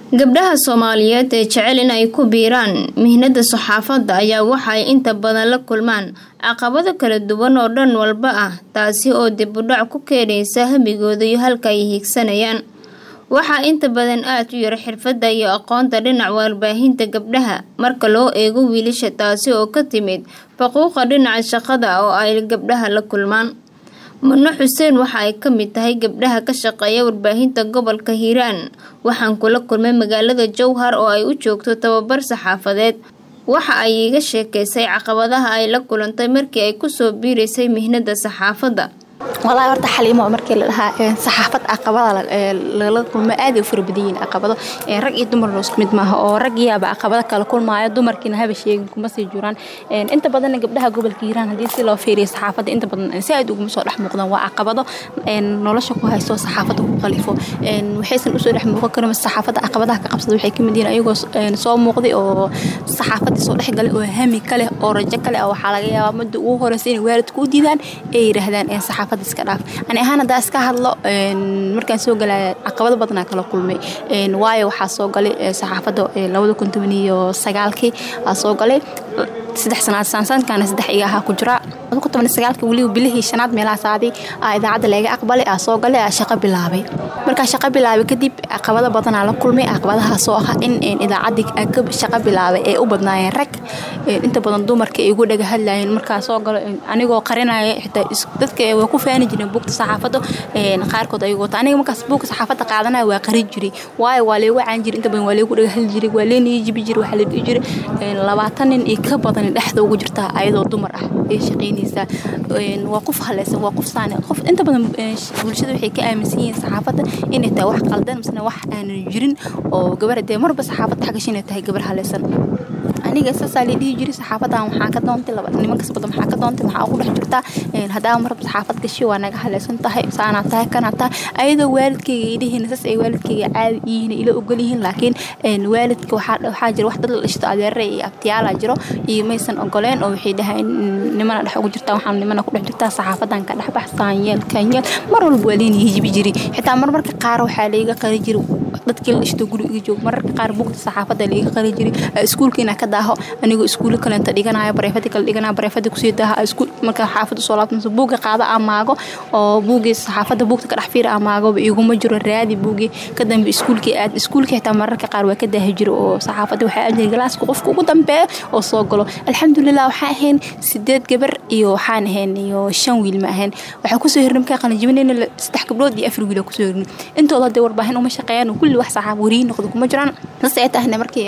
gabdhaha soomaaliyeed ee jecel in ay ku biiraan mihnada saxaafadda ayaa waxaay inta badan la kulmaan caqabado kala duwan oo dhan walba ah taasi oo dib u dhac ku keenaysa hamigooda iyo halka ay hiigsanayaan waxaa inta badan aada u yar xirfadda iyo aqoonta dhinaca warbaahinta gabdhaha marka loo eego wiilasha taasi oo ka timid faquuqa dhinaca shaqada oo ay gabdhaha la kulmaan mudno xuseen waxa ay ka mid tahay gabdhaha ka shaqeeya warbaahinta gobolka hiiraan waxaan kula kulmay magaalada jowhar oo ay u joogto tababar saxaafadeed waxa ay iiga sheekaysay caqabadaha ay la kulantay markii ay kusoo biiraysay mihnada saxaafadda walaahi horta xaliimo markii la dhahaa saxaafad caqabada lala kulmo aaday u fara badan yihiin caqabado rag iyo dumarna isku mid maaha oo rag yaaba caqabado kala kulmaayo dumarkiina haba sheegin kuma sii jiraan inta badanna gabdhaha gobolka hiiraan haddii si loo fiiriyo saxaafadda inta badan si aad uguma soo dhex muuqdaan waa caqabado nolosha ku haysto saxaafadda ku qalifo waxaysan usoo dhex muuqan karin saxaafadda caqabadaha ka qabsada waxay kamid yihiin ayagoo soo muuqday oo saxaafaddii soo dhexgalay oo hami kale oo rajo kale waxaa laga yaabaa mudda ugu horeysa inay waalidku u diidaan ay yidhaahdaan saxaafadda iska dhaaf ani ahaan haddaa iska hadlo markaan soo galaya caqabado badanaa kala kulmay waayo waxaa soo galay saxaafadda labada kun toban iyo sagaalkii aa soo galay saddex sanaad saansaankaana saddex iga ahaa ku jira labada kun toban iyo sagaalkii weliba bilihii shanaad meelahaasaadii aa idaacadda laga aqbalay aa soo galay aa shaqo bilaabay markaa shaqo bilaabay kadib caqabado badanaa la kulmay caqabadahaasoo ah in idaacaddii shaqo bilaabay ee u badnaayeen rag inta badan dumarka ay ugu dhaga hadlayeen markaa soo galo anigoo qarinaya xitaa dadka waa ku faani jireen buugta saxaafadda qaarkood ayagoo ta aniga markaas buugka saxaafadda qaadanaya waa qarin jiray waayo waa leegu caan jiray inta badan waa leegu dhaga hadli jiray waa leenii jibi jiray waxaa la dhihi jiray labaatan nin iyo ka badan dhexda ugu jirtaa ayadoo dumar ah ee shaqaynaysaa waa qof haleysan waa qof saani qof inta badan bulshada waxay ka aaminsan yihiin saxaafadda inay tahay wax qaldan misna wax aanan jirin oo gabar dee marba saxaafadda xagasha inay tahay gabar haleysan aniga saasaa la dhihi jiray saxaafadan waxaa ka doontay nimankas badan maxaa ka doontay maxaa ugu dhex jirtaa haddaa marba saxaafad gashi waa naga haleysan tahay saanaa tahay kanaa tahay ayadoo waalidkayga idhihiin saas ay waalidkayga caadi yihiin ila ogol yihiin laakiin waalidka waxaa jira wax dad la dhishto adeere iyo abtiyaala jiro iyo maysan ogoleen oo waxay dhahayn nimana dhex ugu jirtaa waxaan nimana ku dhex jirtaa saxaafadan ka dhexbax saanyeel kanyeel mar walba waa leeni hijibi jiri xitaa marmarka qaar waxaa layga qari jiri dadkii la dhishto guri iga joog mararka qaar bugta saxaafadda layga qari jiri iskuulkiina ka daaho anigoo iskuulo kalenta dhiganayo bareefadi kale dhiganaya bareefadi kusii daaha markaa xaafadda soo laabtanso buugga qaado amaago oo buuggii saxaafadda buugta ka dhex fiir amaagoba iguma jiro raadi buuggii ka dambe iskuulkii aad iskuulkii xitaa mararka qaar waa ka daahi jiro oo saxaafadda waxaa ajiri galaaska qofka ugu dambeeya oo soo galo alxamdulilah waxaan ahayn sideed gabar iyo waxaan ahayn iyo shan wiil ma ahayn waxaa kusoo hirnay markaa qalinjibinayna saddex gabdhood iyo afar wiil kusoo hirnay intooda hadee warbaahin uma shaqeeyaan kulli wax saxaaf wariyin noqdo kuma jiraan sas ay tahna markii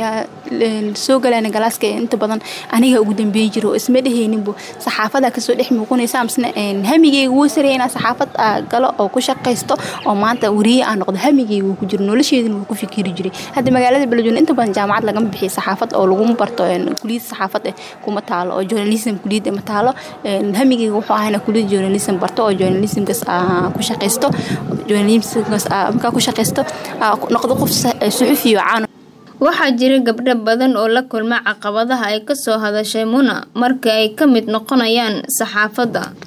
soo galayna galaaska inta badan aniga ugu dambeeyi jiro oo isma dhehayninbu saxaafada kasoo dhex muuqanaysa misna hamigeyga wuu saraya inaa saxaafad galo oo ku shaqaysto oo maanta wariye aan noqdo hamigeyga wuu ku jiro nolosheedina wuu ku fikiri jiray hadda magaalada beledweyne inta badan jaamacad lagama bixiyo saxaafad oo laguma barto kuliyad saxaafad eh kuma taalo oo journalism kuliyad ma taalo hamigeyga wuxuu ahayna kuliyad journalism barto oo journalismkas ku shaqaysto journalismkas markaa ku shaqaysto noqdo qof suxufiyo caan waxaa jira gabdho badan oo la kulma caqabadaha ay kasoo hadashay muna markii ay ka mid noqonayaan saxaafadda